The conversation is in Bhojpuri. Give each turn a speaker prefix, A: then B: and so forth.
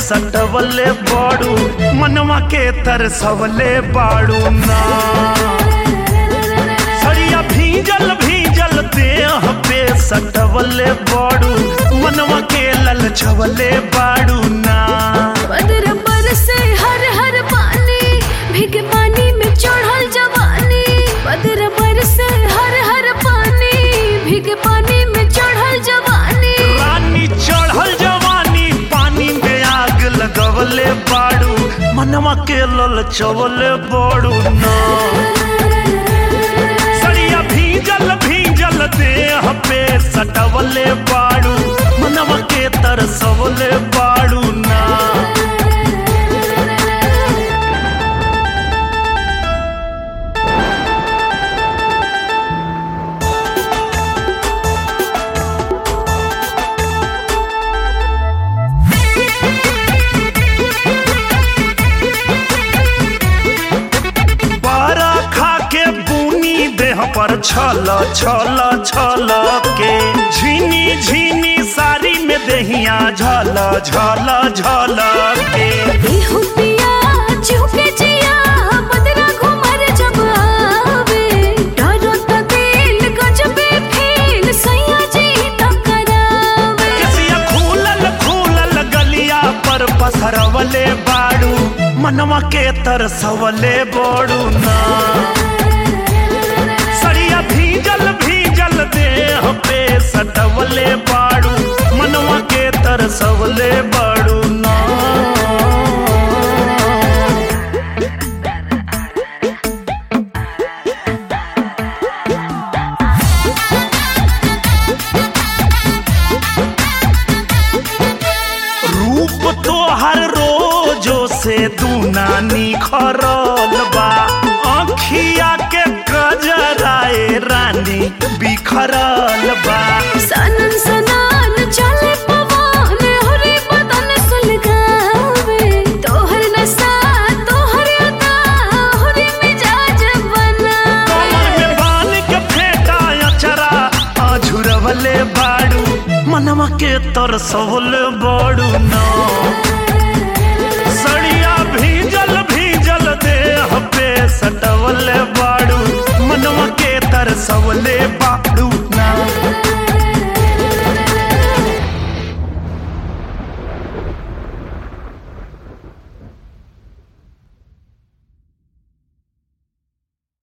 A: सटवले बाड़ू मनवा के तरसवले बाड़ू ना सड़िया भीजल भीजल देह पे सटवले बाड़ू मनवा के ललचवले बाड़ू ना
B: बदर बरसे हर हर पानी भीगे पानी में चढ़ल जवानी बदर बरसे हर हर पानी भीगे पानी में चढ़ल जवानी
A: रानी चढ़ल जवानी पानी में आग लगवले बाड़ू मनवा के ललचवले बाड़ू ना सड़िया भीजल भीजल देह पे सटवले बाड़ू मनवा के तरसवले बाड़ू ना बारा खा के बुनी देह पर छल छल छल के झीनी झीनी साड़ी में देहिया झल झल झल के
B: देहु पिया चुके जिया बदरा घुमर जब आवे डरो त दिल गजबे फील सैया जी टकरावे
A: केसिया खूलल खूलल गलिया पर पसरवले बाड़ू मनवा के तरसवले बोड़ू ना सड़िया भीजल भीजल देह पे सटवले बाड़ू मनवा के तरसवले बाड़ू ना रूप तो हर रोजो से दूना निखरल बा अखिया के कजराए रानी बिखरल बा
B: सनन सनान चले पवन हरे बदन सुलगावे तोहर नशा तोहर अदा हरे मिजाज बनावे
A: कमर में बाल के फेंटा अचरा आझुरवले बाड़ू मनवा के तरसवले बाड़ू ना सड़िया भीजल भीजल देह पे सटवले बाड़ू